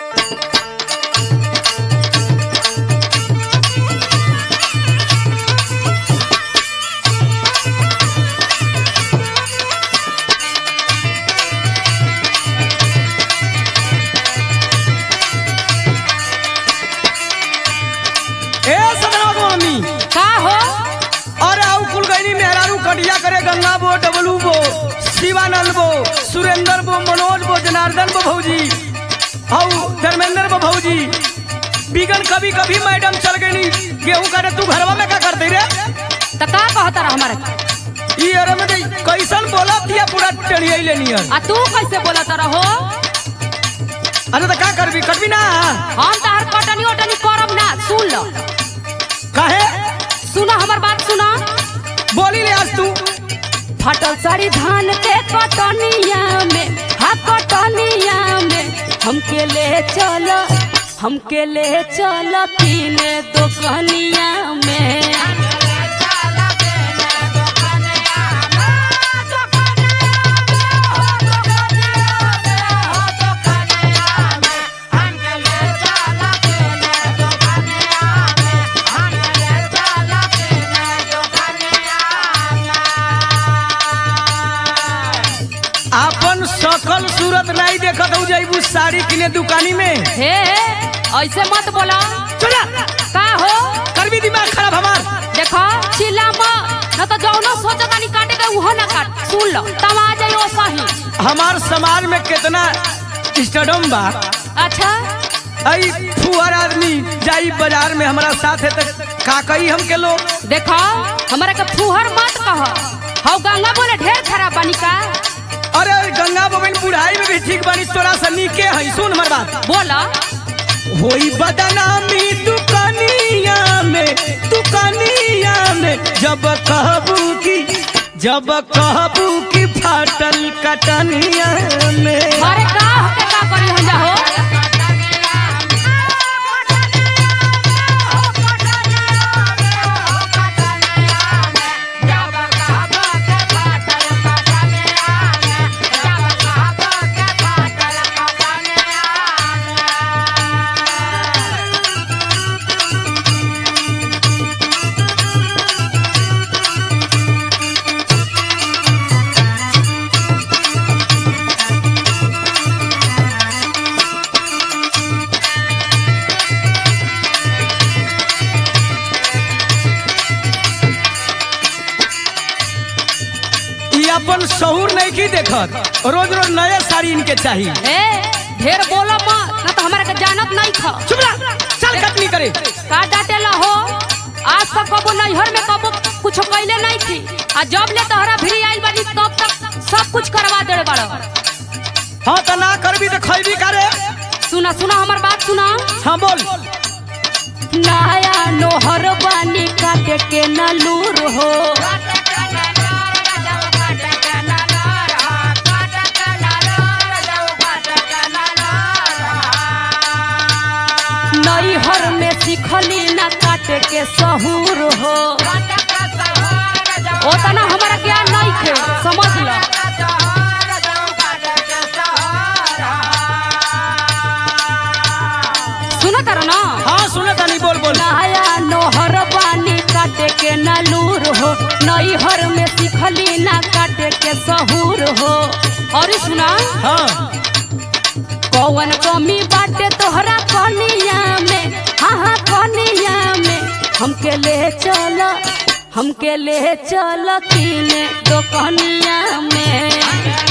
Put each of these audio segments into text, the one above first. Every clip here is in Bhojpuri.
ए सदनवा को मम्मी का हो अरे आउ कुल गईनी मेहरारू कटिया करे गंगा बो डबलू बो शिवानंद बो सुरेंद्र बो मनोज बो जनार्दन बो भौजी आउ धर्मेंद्र बो भौजी बिगन कभी कभी मैडम चल गई गेहूं करे तू घरवा में का करते रे त का कहता रह हमारे ई अरे में दे कैसन बोला थिया पूरा टेढ़िया लेनी है आ तू कैसे बोलत रहो अरे तो का करबी करबी ना हम तहर कटनी ओटनी करब ना सुन लो काहे सुना हमर बात सुना बोली ले आज तू फटल साड़ी धान के कटनिया में हा कटनिया में हमके ले चल हमके ले चल किने दुकनिया में अपन सकल सूरत नहीं देखत हो जाइबू साड़ी किने दुकानी में हे ऐसे मत बोला चला का हो करबी दिमाग खराब हमार देखो चिल्ला मत न तो जौनो सोचा तानी काटे के उहो ना काट सुन लो तब आ जाइयो सही हमार समाज में कितना स्टेडम बा अच्छा आई फुहर आदमी जाई बाजार में हमारा साथ है तो का कही हमके लोग देखो हमरा के फुहर मत कह हौ गंगा बोले ढेर खराब बानी का अरे गंगा बबन बुढ़ाई में भी ठीक बानी तोरा सा नीके है सुन हमार बात बोला होई बदनामी दुकानिया में दुकानिया में जब कहबू की जब कहबू की फाटल कटनिया में अरे का होके का करी हम जा हो ई अपन शहूर नहीं की देखत रोज रोज नया साड़ी इनके चाहिए ए ढेर बोलो मत ना तो हमरा के जानत नहीं ख चुप रह चल कटनी करे का डाटेला हो आज तक कबो नैहर में कबो कुछ कैले नहीं थी आ जब ले तोहरा भिरी आइल बानी तब तक सब कुछ करवा देले बाड़ो हाँ तो ना करबी तो खैबी करे सुना सुना हमर बात सुना हाँ बोल नया नोहर बानी काटे के नलूर हो नैहर में सिखली ना काटे के सहूर हो ओतना हमारा ज्ञान नहीं थे समझ लो सुनो तारा ना हाँ सुने तानी बोल बोल नया नोहर बानी काटे के नलूर हो नैहर में सिखली ना काटे के सहूर हो और सुना हाँ कौन कमी बाटे तोहरा कनिया में हाँ हाँ कनिया में हमके ले चल हमके ले चल किने दोकनिया में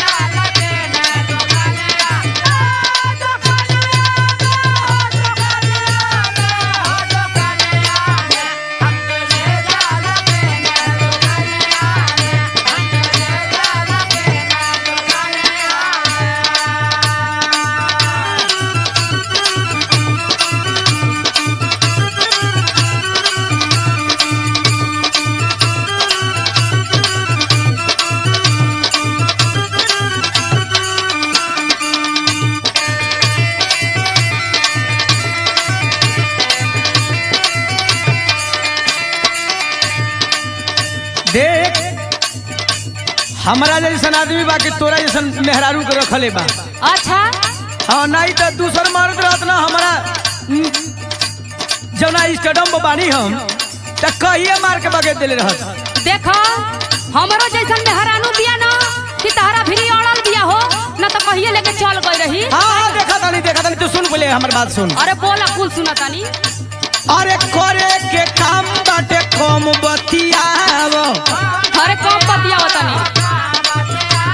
देख हमारा जैसन आदमी बा कि तोरा जैसन मेहरारू के रखले बा अच्छा हाँ नहीं तो दूसर मर्द रहत ना हमारा हम्म, जौना स्टेडियम में बानी हम तो कहिए मार के बगे दिले रहत देखो हमरो जैसन मेहरानू बिया ना कि तहरा भी अड़ल बिया हो न तो कहिए लेके चल गई रही हाँ हाँ देखा तानी देखा तानी तू सुन बोले हमार बात सुन अरे बोला कुल सुना तानी अरे करे के काम बाटे कम बतियाव अरे कम बतिया तानी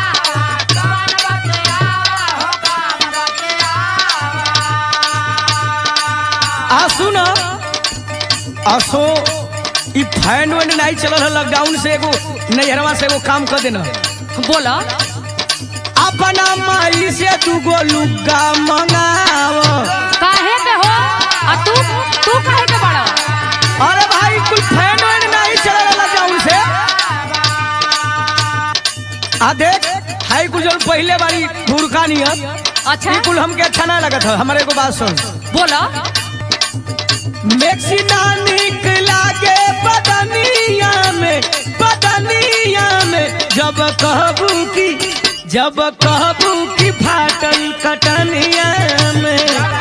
आ सुन असो ई फैन वैन नहीं चलल है लॉकडाउन से एगो नैहरवा से एगो काम कर देना बोला अपना माई से तू गो लुगा मंगाव काहे के हो आ तू तू काहे के बड़ा अरे भाई कुल फैन वैन नहीं चलल है लॉकडाउन से आ देख हाई कुल जौन पहले बारी भूरका नियत अच्छा ई कुल हमके अच्छा ना लगत है हमारे एगो बात सुन बोला मेक्सिना निक लागे बदनिया में बदनिया में जब कहबू की जब कहबू की फाटल कटनिया में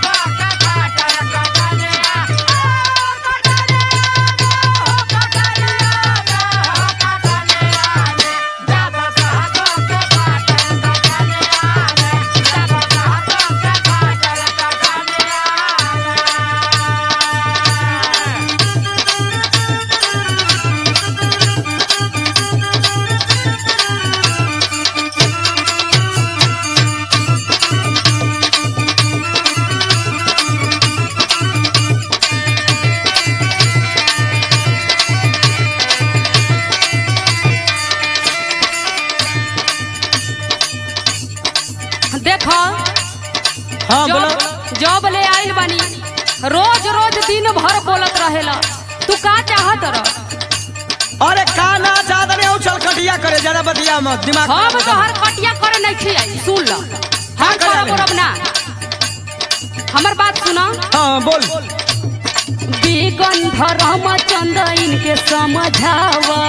देखो हाँ बोलो जब जब ले आइल बानी रोज रोज दिन भर बोलत रहेला तू का चाहत रह अरे काना ज्यादा नहीं चल कटिया करे ज्यादा बतिया मत दिमाग हम खराब मत तो कर। हर कटिया करे नहीं खियाई सुन ल हाँ, हम कर करब ले। करब ना हमर बात सुना हाँ बोल बिगन रामचंद इनके समझावा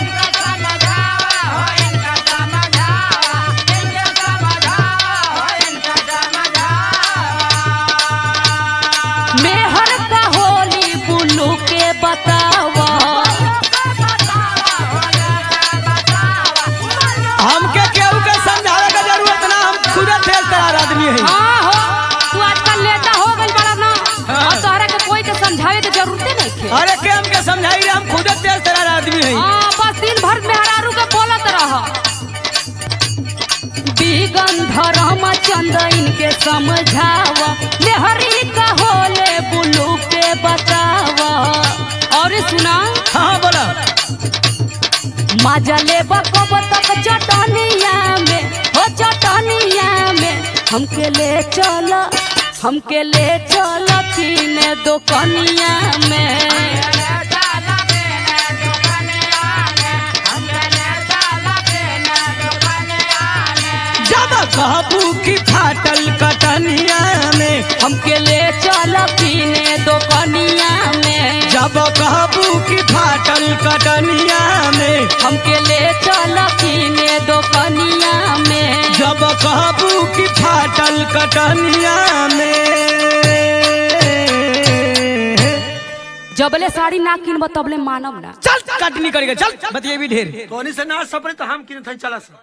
मेहर का होली बुल्लू के बतावा हमके केहू के समझावे के जरूरत ना हम खुदे तेज तरार आदमी है हाँ हो तू आजकल नेता हो गई बड़ा ना हाँ। और तोहरा के कोई के समझावे के जरूरते नहीं थे अरे के हमके समझाई रे हम खुदे तेज तरार आदमी है हाँ बस दिन भर मेहरारू के बोलत रह दिगंध रामचंद इनके समझावा मेहरी का होले बुल्लू के बतावा और सुना हाँ बोला मजा ले बकब तक चटनिया में हो चटनिया में हमके ले चल हमके ले चल किने दुकनिया में जब कहबू की फाटल कटनिया में हमके ले चल किने दुकनिया में जब कहबू की फाटल कटनिया में हमके ले चल किने दुकनिया में जब कहबू की फाटल कटनिया में जबले साड़ी ना किनब तबले मानब ना चल कटनी करेगा चल बतिए भी ढेर तोनी से ना सपरे तो हम किन थई चला सा